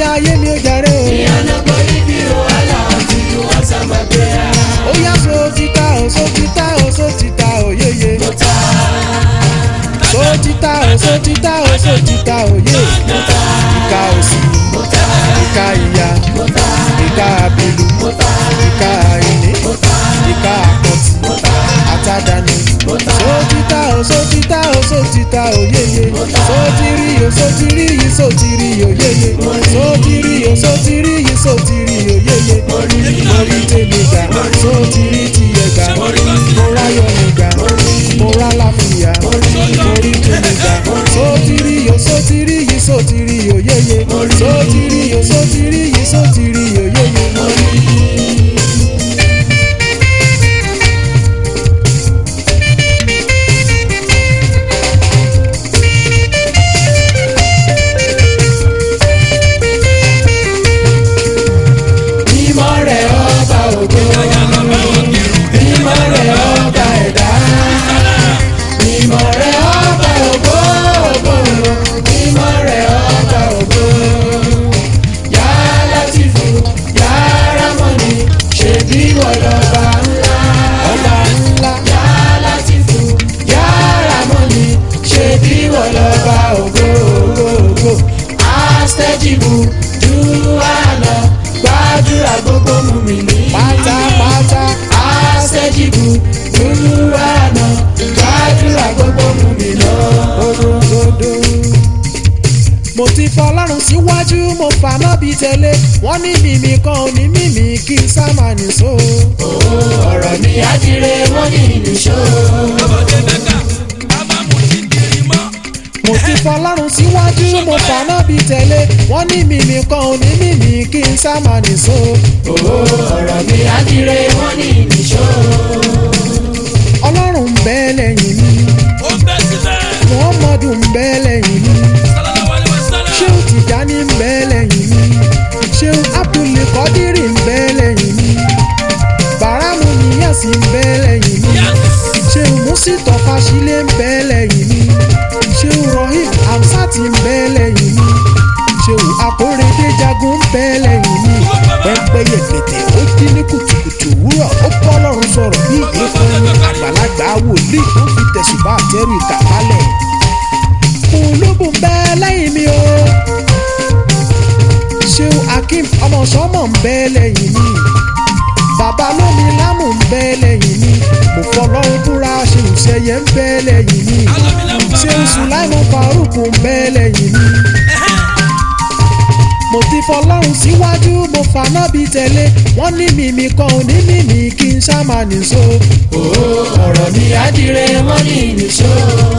ayé mi ò jàre o. ìyànà borí bí wàhálà àti wọ́n sábà gbé a. ó yá so ti ta o so ti ta o so ti ta o yeye. mo ta so ti ta o so ti ta o so ti ta o ye. mo ta ìka òsì mo ta ìka ìyá mo ta ìka àbìlú mo ta ìka àìní mo ta ìka àpọ̀tì mo ta àtàdánù. mo ta so ti ta o so ti ta o so ti ta o yeye. so ti rí o so ti rí yìí so ti rí o yeye. so ti rí o so ti rí yìí so ti rí o yeye. mo rí tèmi gbà so ti rí tiẹ̀ gbà. mo ráyọ̀ mi gbà mo rá láfíà. mo rí tèmi gbà so ti rí o so ti rí yìí so ti rí o yeye. so ti rí o so ti rí yìí so ti rí o yeye. mímọ́ rẹ̀ ọba ògo mímọ́ rẹ̀ ọba ẹ̀dá mímọ́ rẹ̀ ọba ògo ògo mímọ́ rẹ̀ ọba ògo yá látìfù yá rámọ́nì ṣèbí wọ̀lọ́ba ńlá ọba ńlá yá látìfù yá rámọ́nì ṣèbí wọ̀lọ́ba ògo ògo ògo àstẹ́jìbù dúwàlọ́ gbàdúrà gbogbo mú mi ní pátápátá. àṣẹjìbù dúwàlọ́ gbàdúrà gbogbo mú mi lọ. Orogodo. mo ti fọlọ́run síwájú mo fà má bí tẹ́lẹ̀ wọ́n ní mímí kan ò ní mímí kí n sá máa nìṣó. ọ̀rọ̀ mi àdìrẹ wọ́n ní ìlúṣọ́. mo ti fọlọ́run síwájú mo fà má bí tẹ́lẹ̀ wọ́n ní mímí kan ò ní mímí kí n sá máa nìṣó. ọ̀rọ̀ mi àdìrẹ wọ́n ní ìlúṣọ́. ọlọ́run ń bẹ lẹ́yìn mi muhammadu ń bẹ lẹ́yìn mi ṣéun tìjání ń bẹ lẹ́yìn mi ṣéun abdul kọ́dírì ń bẹ lẹ́yìn mi bàrámù níyàsí ń bẹ lẹ́yìn mi ṣéun musitọ fásilé ń bẹ lẹ́yìn mi ṣéun rohim hamsat ń bẹ lẹ́yìn mi ṣéun akóredé jagun ń bẹ lẹ́yìn mi pẹ́ńpẹ́yẹ kẹ̀tẹ̀ ó jí ní kùtùkùtù òwúrọ̀ ó bọ́ lọ́rùn sọ̀rọ̀ bí ìgbẹ́fọ́n àgbàlagbà wòlíì tó fi tẹ̀sùbá àtẹ́rù ìkàkálẹ̀ olóbùn ń bẹ lẹ́yìn mi o ṣéun akeem ọmọ sọmọ ń bẹ lẹ́yìn mi bàbá lómi lámù ń bẹ lẹ́yìn mi mo fọlọ́run búra ṣéun ṣẹyẹ ń bẹ lẹ́yìn mi ṣéun sùláìmù faruk ń bẹ lẹ́yìn mi mo ti fọlọ́run síwájú mo fàná bí tẹ̀lé wọ́n ní mímí kan ò ní mímí kí n ṣá máa nìṣó. ọ̀rọ̀ mi àdìrẹ wọ́n ní ìlúṣọ́.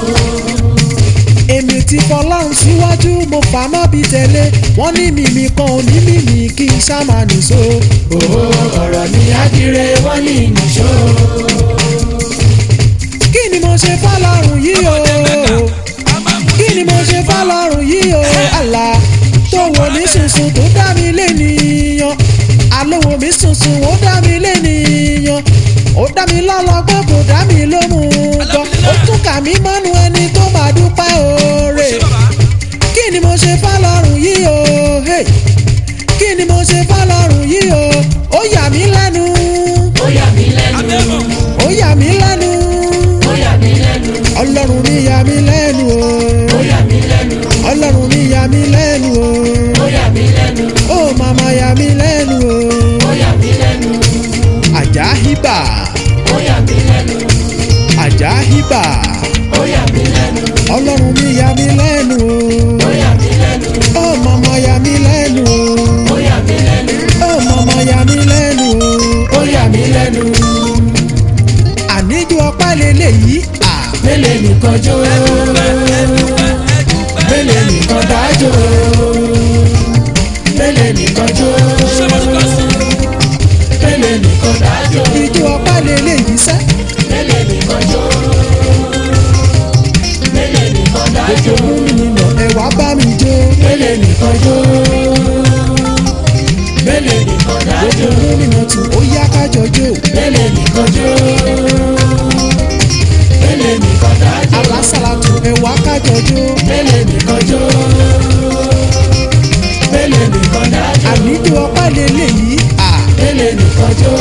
èmi ti fọlọ́run síwájú mo fàná bí tẹ̀lé wọ́n ní mímí kan ò ní mímí kí n ṣá máa nìṣó. ọ̀rọ̀ mi àdìrẹ wọ́n ní ìlúṣọ́. kí ni mo ṣe fọlọ́run yìí o kí ni mo ṣe fọlọ́run yìí o àlá tó wò mí sùnsùn tó dá mi lénìyàn àlówó mi sùnsùn ó dá mi lénìyàn ó dá mi lọ́lọ́gbọ́n kò dá mi lóhùn gan ó tún kà mí mọ́nu ẹni tó máa dúpẹ́ oore kí ni mo ṣe fọlọ́run yìí o hey. kí ni mo ṣe fọlọ́run yìí o ó yà mí lẹ́nu ó yà mí lẹ́nu. ó yà mí lẹ́nu ó yà mí lẹ́nu. ọlọ́run mi yà mí lẹ́nu ó yà mí lẹ́nu. ọlọ́run mi yà mí lẹ́nu ó yà mí lẹ́nu. ó màmá yà mí lẹ́nu ó yà mí lẹ́nu. àjà hibà ó yà mí lẹ́nu. àjà hibà ó yà mí lẹ́nu. ọlọ́run mi yà mí lẹ́nu ó yà mí lẹ́nu. ó màmá yà mí lẹ́nu ó yà mí lẹ́nu. ó màmá yà mí lẹ́nu ó yà mí lẹ́nu. àníjó ọpẹ́ lélẹ́yìí à mélèé nìkan jó. mélèé nìkan dájó. mélèé nìkan jó. mélèé nìkan dájó. ìjó ọpẹ́ lélẹ́yìí sẹ́ mélèé nìkan jó. mélèé nìkan dájó. nínú ẹ̀wà bá mi jó mélèé nìkan jó. mélèé nìkan dájó. nínú tù ó yá kájọ jó mélèé nìkan jó. mélèé nìkan dájó. alásàlátù ẹ̀wà kájọ jó mélèé nìkan jó. mélèé nìkan ọpẹ́ lélẹ́yìí à mélèé nìkan jó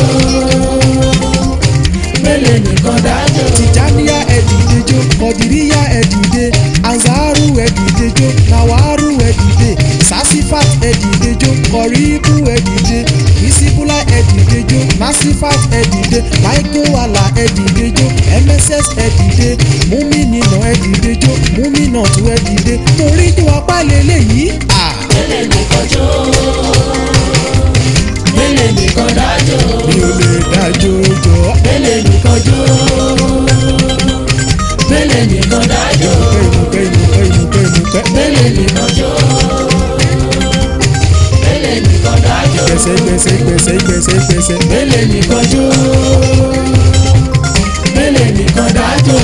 mélèé nìkan dájọ́ tìjàníyà ẹ̀dìdejò kọ̀dìríyà ẹ̀dìde anzaru ẹ̀dìdejò nawaru ẹ̀dìde sasifat ẹ̀dìdejò kọ̀ríkù ẹ̀dìde isibula ẹ̀dìdejò nasifat ẹ̀dìde michael ala ẹ̀dìdejò mss ẹ̀dìde múmínínà ẹ̀dìdejò múmínàtú ẹ̀dìde torí tí wọ́n pa lélẹ́yìí à mélèé nìkan jó mélèé nìkan dájọ́ mi ò lè dájọ́ jọ mélèé nìkan jó mélèé nìkan dájọ́ ìmùkẹ́ ìmùkẹ́ ìmùkẹ́ ìmùkẹ́ mélèé nìkan jó mélèé nìkan dájọ́ gbèsè gbèsè gbèsè gbèsè gbèsè. mélèé nìkan jó mélèé nìkan dájọ́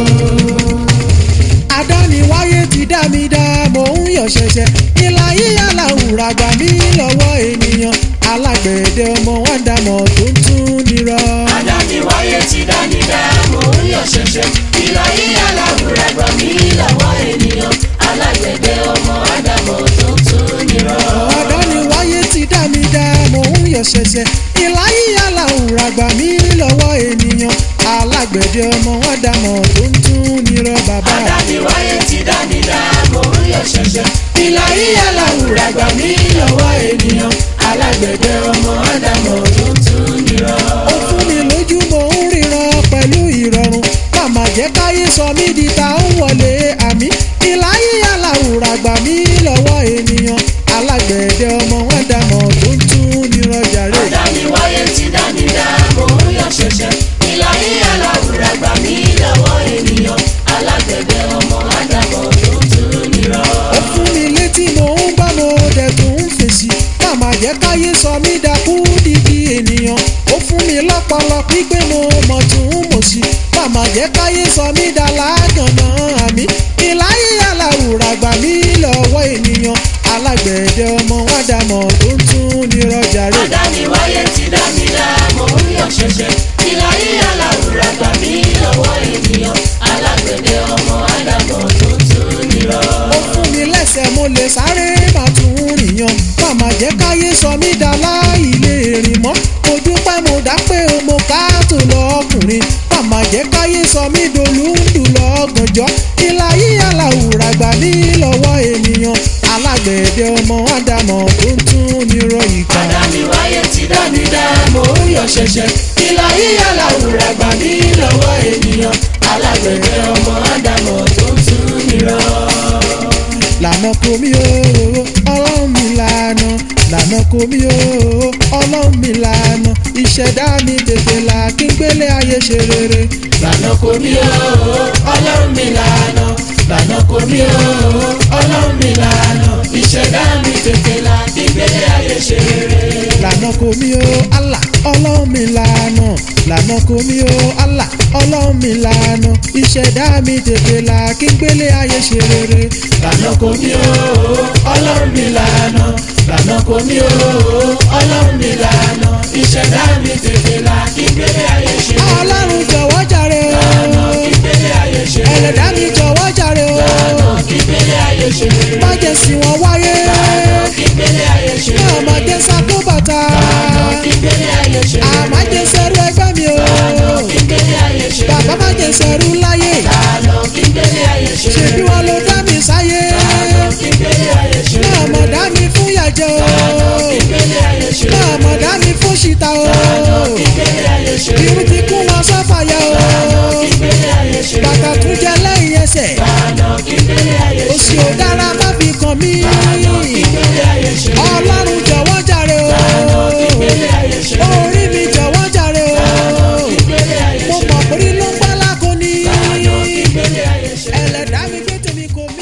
adániwáyé ti dá mi dá mò ń yọ̀ ṣẹ̀ṣẹ̀ ìlà yíyá làwùrà gbà mí lọ́wọ́ ènìyàn alágbẹ̀dẹ ọmọ wọn dàmọ̀ tó ń tún nírọ̀. adániwáyé ti dání dá mò ń yọ̀ ṣẹ̀ṣẹ̀ ìlà yíyá làwùrà gbà mí lọ́wọ́ ènìyàn alágbẹ̀dẹ ọmọ ádámọ̀ tó ń tún nírọ̀. adániwáyé ti dá mi dá mò ń yọ̀ ṣẹ̀ṣẹ̀ ìlà yíyá làwùrà gbà mí lọ́wọ́ ènìyàn alágbẹ̀dẹ ọmọ wọn dàmọ̀ tó ń tún nírọ̀ bàbá. adániwáyé ti dání dá mò ń yọ̀ ṣẹ̀ṣẹ̀ ìlà yíyá làwùrà gbà mí lọ́wọ́ ènìyàn alágbẹ̀dẹ ọmọ ádámọ̀ tó ń tún nírọ̀. ó fún mi lójú mò ń ríran pẹ̀lú ìrọ̀rùn màmá jẹ́ káyé sọ mí di ta ń wọlé àmì ìláyé aláwùrà gbà mí lọ́wọ́ ènìyàn alágbẹ̀dẹ ọmọ wọn dàmọ̀ tó ń tún nírọ̀jà rè. adániwáyé ti dání dá mò ń yọ̀ ṣẹ̀ṣẹ̀ ìlà yíyá làwùrà gbà mí lọ́wọ́ ènìyàn alágbẹ̀dẹ ọmọ ádámọ̀ tó ń tún nírọ̀. ó fún mi létí mò ń bá mo dẹ̀tún ń fèsì màmá jẹ́ káyé sọ mí dakú dídí ènìyàn ó fún mi lọ́pọlọ pípé mo mọ̀ tún mọ̀ sí màmá jẹ́ káyé sọ mí dá lágànná àmì ìláyé aláwùrà gbà mí lọ́wọ́ ènìyàn alágbẹ̀dẹ ọmọ wọn dàmọ̀ tó ń tún nírọ̀jà rè. adániwáyé ti dá mi dá mò ń yọ̀ ṣẹ̀ṣẹ̀ ìlà yíyá làwùrà gbà mí lọ́wọ́ ènìyàn alágbẹ̀dẹ ọmọ ádámọ̀ tó ń tún nírọ̀. ó fún mi lẹ́sẹ̀ mo lè sáré máa tún rìnyàn màmá jẹ́ káyé sọ mí dá láì lè rìn mọ́ mo dúpẹ́ mo dá pé o mo ká tó lọ́kùnrin màmá jẹ́ káyé sọ mí dolúndù lọ́gànjọ́ ìlà yíyá làwùrà gbà mí lọ́wọ́ ènìyàn alágbẹ̀dẹ ọmọ ádámọ̀ tó ń tún nírọ̀ ìkà. adániwáyé ti dá mi dá mò ń yọ̀ ṣẹ̀ṣẹ̀ ìlà yíyá làwùrà gbà mí lọ́wọ́ ènìyàn alágbẹ̀dẹ ọmọ ádámọ̀ tó ń tún nírọ̀. lànà kò mí o ọlọ́run mi lànà lànà kò mí o ọlọ́run mi lànà ìṣẹ̀dá mi tètè là kí n gbélé ayé ṣe rere. lànà kò mí o ọlọ́run mi lànà lànà kò mí o ọlọ́run mi lànà ìṣẹ̀dá mi tètè là kí gbélé ayé ṣe rere. lànà kò mí o Allah ọlọ́run mi lànà lànà kò mí o Allah ọlọ́run mi lànà ìṣẹ̀dá mi tètè là kí n gbélé ayé ṣe rere. lànà kò mí o ọlọ́run mi lànà lànà kò mí o ọlọ́run mi lànà ìṣẹ̀dá mi tètè là kí gbélé ayé ṣe rere. ọlọ́run jọ̀wọ́ jàre o lànà kí gbélé ayé ṣe rere. ẹlẹ́dá mi jọ̀wọ́ jàre o lànà kí gbélé ayé ṣe rere. má jẹ́ sí wọn wáyé lànà kí gbélé ayé ṣe náà rere. má jẹ́ sakó bàtà lànà kí gbélé ayé ṣe rere. àmá jẹ́ sẹ́rú ẹgbẹ́ mi o lànà kí gbélé ayé ṣe rere. bàbá má jẹ́ sẹ́rú láyé lànà kí gbélé ayé ṣe ṣèbí rere. wọn ló dá mi sáyé lànà kí gbélé ayé ṣe náà rere. mọ̀ dá mi fún yàjẹ́ o lànà kí gbélé ayé ṣe náà rere. mọ̀ dá mi fún ṣìta o lànà kí gbélé ayé ṣe irú rere. ti kún wọn sọ́fàyà o lànà kí gbélé ayé ṣe rere. bàtà tún jẹ lẹ́yìn ẹsẹ̀ lànà kí gbélé ayé ṣe òsì rere. ò dára má fi kàn mí lànà kí gbélé ayé ṣe rere. ọlọ́run jọ̀wọ́ jàre o lànà kí gbélé ayé ṣe rere. orí mi jọ̀wọ́ jàre o lànà kí gbélé ayé mo ṣe mọ̀ rere. orí ló ń gbá lákò ní lànà kí gbélé ayé ṣe rere. ẹlẹ́dàá mi gbé tèmi kò mí.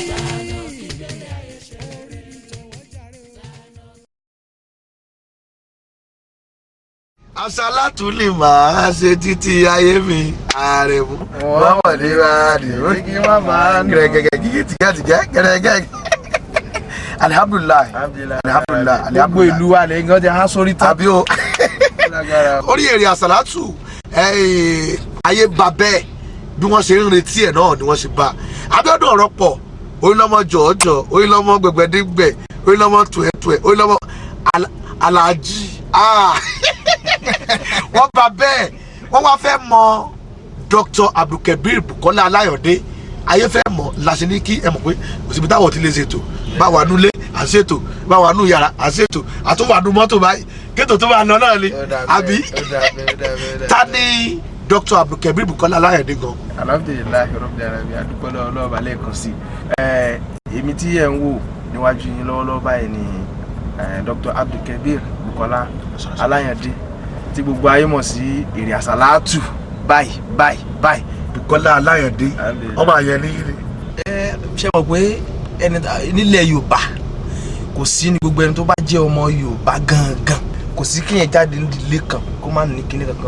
àṣàlátù lè máa ṣe títí ayé mi ààrẹ mu. wọ́n mọ̀ ní wàhálì orí wọ́n máa ń gẹ̀rẹ́gẹ̀gẹ̀ gígí tìgẹ́tìgẹ́ gẹ̀rẹ́gẹ́. alihamudulilayi alihamudulilayi gbogbo ìlú wa lè gan jẹ há sórí tán. tàbí o orí èrè àṣàlátù eh, ayé ba bẹ́ẹ̀ bí wọ́n ṣe ń retí ẹ̀ náà ni wọ́n ṣe bá abíọ́dún ọ̀rọ̀ pọ̀ orílọ́mọ jọ̀ọ́jọ̀ orílọ́mọ gbẹ̀gbẹ̀dẹ́gbẹ̀ orílọ́mọ tuẹ̀tuẹ̀ orílọ́mọ Al- alhaji ah. wọ́n bá bẹ́ẹ̀ wọ́n wá fẹ́ mọ dr abdulkabir bukola alayode ayé fẹ́ mọ̀ láti ní kí ẹ mọ̀ pé kò síbi táwọn ti lè ṣètò báwa nulẹ̀ à ń ṣètò báwa nu yàrá à ń ṣètò àtúwà nu mọ́tò báyìí kéètò tó bá lọ náà ni àbí ta ni dr abdulkabir bukola alayode gan. alhamdulilayi rabbil alamin adúpẹ́ lọ́wọ́ ọlọ́ọ̀bà lẹ́ẹ̀kan sí i èmi tí ẹ̀ ń wò níwájú yín lọ́wọ́lọ́wọ́ báyìí ni eh, dr abdulkabir bukola alayande tí gbogbo ayé mọ̀ sí èrè àsálàtù báyìí báyìí báyìí bukola alayode Alhamdulillah. ọmọ àyẹn ní ẹ ṣe mọ̀ pé ẹni nílẹ̀ yorùbá kò sí ní gbogbo ẹni tó bá jẹ́ ọmọ yorùbá gangan kò sí kíyẹn jáde nídìílé kan kó má ní kíní kankan